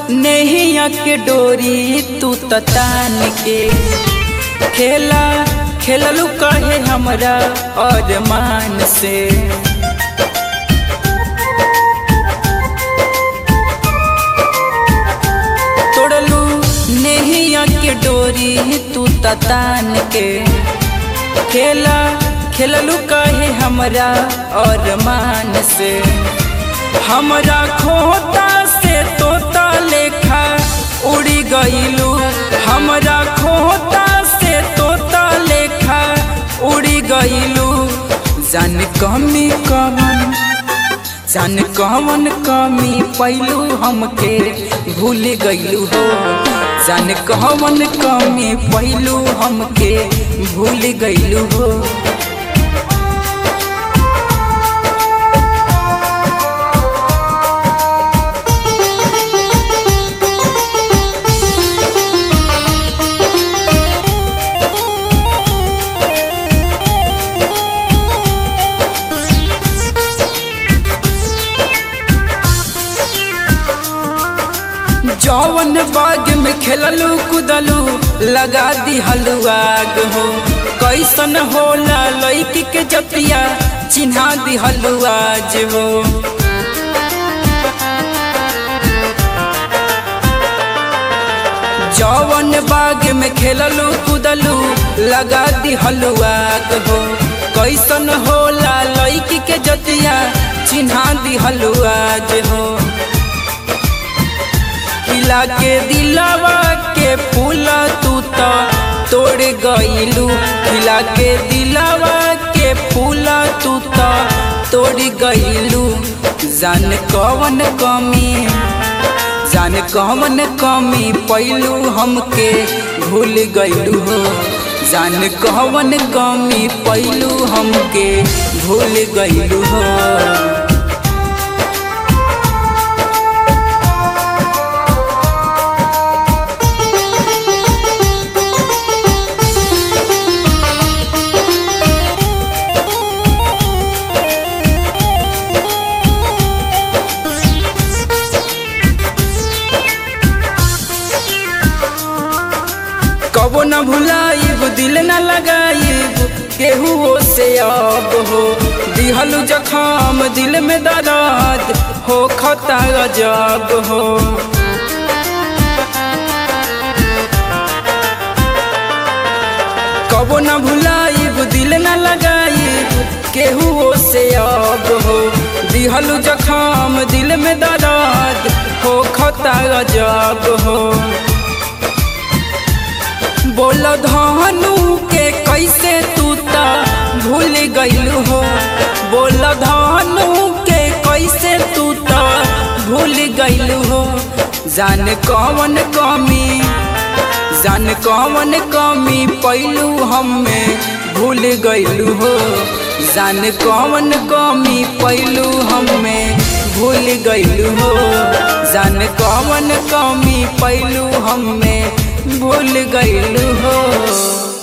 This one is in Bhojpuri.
नेहिया के डोरी तू ततान के खेला खेललू कहे हमरा और मान से तोड़लू नेहिया के डोरी तू ततान के खेला खेललू कहे हमरा और मान से हमरा खोता से तोता लेखा उड़ी गईलू हमरा खोता से तोता लेखा उड़ी गईलू जान कमी कवन जान कवन कमी पैलू हमके भूल गईलू हो जान कवन कमी पैलू हमके भूल गईलू हो जौवन बाग में खेललू कुदलू लगा दी हलुआग हो कैसन होला लैकी के जतिया चिन्हा दी हलुआज हो जौवन बाग में खेललू कुदलू लगा दी हलुआग हो कैसन होला लैकी के जतिया चिन्हा दी हलुआज हो खिला के दिलवा के फूल तू तो तोड़ गईलू खिला के दिलवा के फूल तू तो तोड़ गईलू जान कवन कमी जान कवन कमी पैलू हमके भूल गईलू हो जान कवन कमी पैलू हमके भूल गईलू हो कबो न भुलाइब दिल न लगाइब केहू से अब हो दिहलू जखम दिल में दर्द हो खता गजब हो कबो न भुलाइब दिल न लगाइब केहू से अब हो दिहलू जखम दिल में दर्द हो खता गजब हो बोल धनु के कैसे तू ता भूल गईलू हो बोल धनु के कैसे तू ता भूल गईलू हो जान कवन कमी जान कवन कमी पैलू हमें भूल गईलू हो जान कवन कमी पैलू हमें भूल गईलू हो जान कवन कमी पैलू हमें भूल गईलू हो